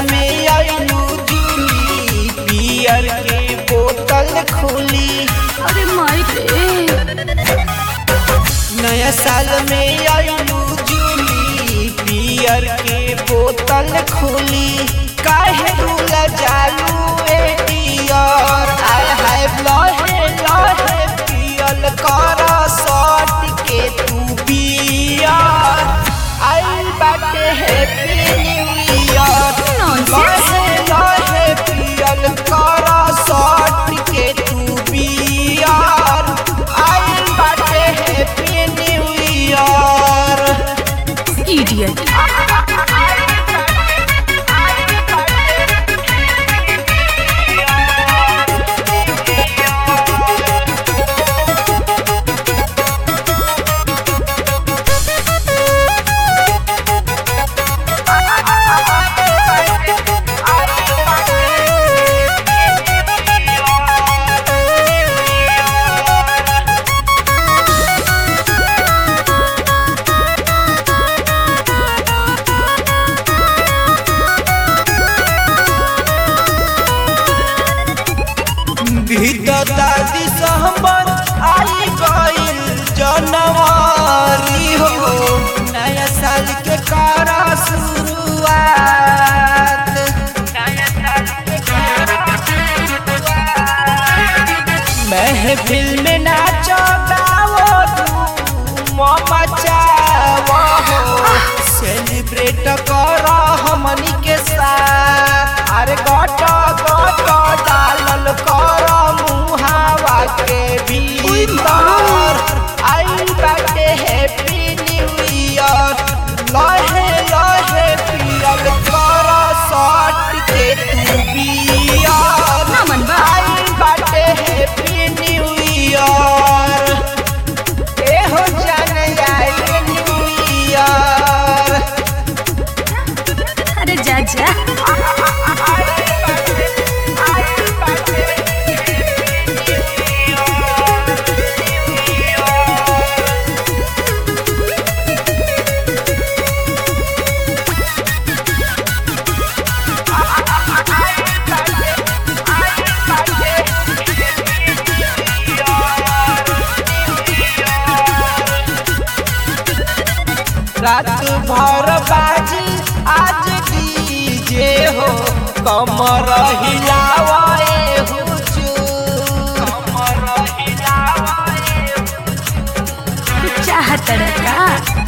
में आइलू जूली पियर के बोतल खोली अरे माई रे नया साल में आइलू जूली पियर के बोतल खोली काहे रूला जालू ए डियर आय हाय लहे लहे पियल कर सट के तू बियर आइल बाटे हैप्पी न्यू ईयर Nonsense. लहे लहे पियल कर सट के तू बियर आइल बाटे हैप्पी न्यू ईयर इडियट भीतर दादी सहमत आई गइल जनवरी हो नया साल के करा शुरुआत महफिल में नाचो गाओ धूम मचाओ हो सेलिब्रेट करो हमनी के साथ अरे गट गट डालल करो मुहावा के भीतर आई बाटे हैप्पी न्यू ईयर लहे लहे पियल करो शॉट के तू बियर ना मनवा। आई बाटे हैप्पी न्यू ईयर एहो जान आए न्यू ईयर अरे जा जा रात भर बाजी आज डीजे हो कमर हिलावे हुजूर कमर हिलावे तू चाहत का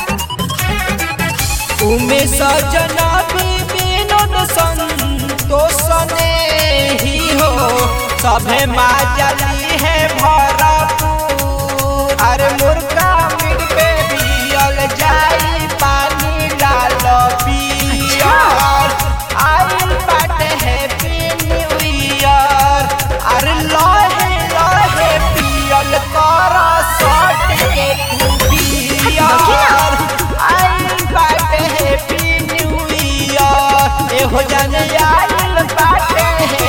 उमे सजना विनोद संतोष ने ही हो सभे माजली है भरपूर अरे मुर्गा मिट पे बियल जाई पानी डाल पियर आइल बाटे हैप्पी न्यू ईयर अरे लहे लहे पियल कर सट के तू पियर आइल बाटे हैप्पी न्यू ईयर एहो जन आइल बाटे